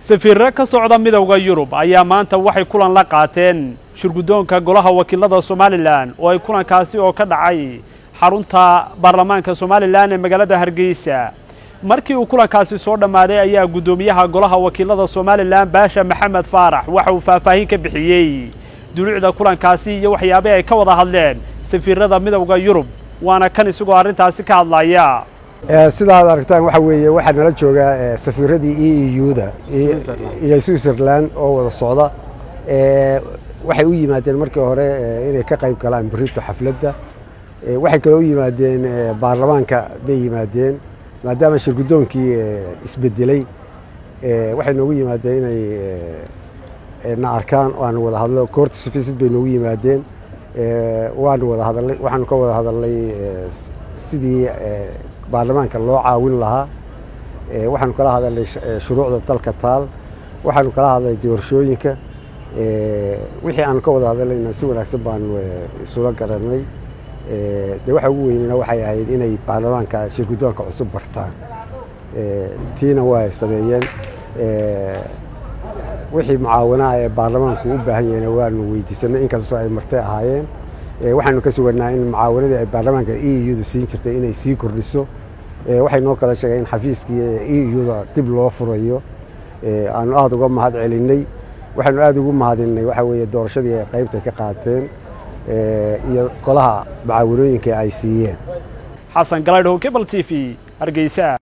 safiirre ka socda midowda yurub ayaa maanta waxay kulan la qaateen shirguddoonka golaha wakiilada somalilan oo ay kulankaasi oo ka dhacay xarunta baarlamaanka somalilan ee magaalada hargeysa markii uu kulankaasi soo dhammaaday ayaa guddoomiyaha golaha wakiilada somalilan baasha maxamed faarax waxa uu faahfaahin ka bixiyey duluucda kulankaasi iyo waxyaabih ay ka wada hadleen safiirada midowda yurub waana kan isagoo arrintaasi ka hadlaya sidaad aragtaan waxa weeye waxaa nala joogaa safiiradii e e u-da iyo switzerland oo wada socda waxay u yimaadeen markii hore inay ka qayb galaan berito xafladda waxay kale u yimaadeen baarlamaanka bay yimaadeen maadaama shirguddoonkii isbedeley waxay noogu yimaadeen inay na arkaan waanu wada hadlo court sufficid bay noogu yimaadeen waanu wada hadalnay waxaanu ka wada hadalnay sidii baarlamaanka loo caawin lahaa waxaanu kala hadalnay shuruucda dalka taal waxaanu kala hadlay doorashooyinka wixii aanu ka wada hadalnayna si wanaagsan baanu isula garanay de waxa ugu weynena waxay ahayd inay baarlamaanka shirguddoonka cusub bartaan tiina waa sameeyeen wixii mucaawanaha ee baarlamaanku u baahan yahayna waanu weydiisanay inkastoo ay martay ahaayeen waxaanu ka suganaa in mucaawanadii ay baarlamaanka e u-da siin jirtay inay sii kordhiso waxay noo kala sheegeen in xafiiskii e u-da dib loo furayo aanu aada uga mahad celinay waxaanu aada ugu mahadinay waxa weeye doorashadii ay qaybtay ka qaateen iyo golaha mucaawanooyinka ay siiyeen xasan galaydhow kebal t v hargeysa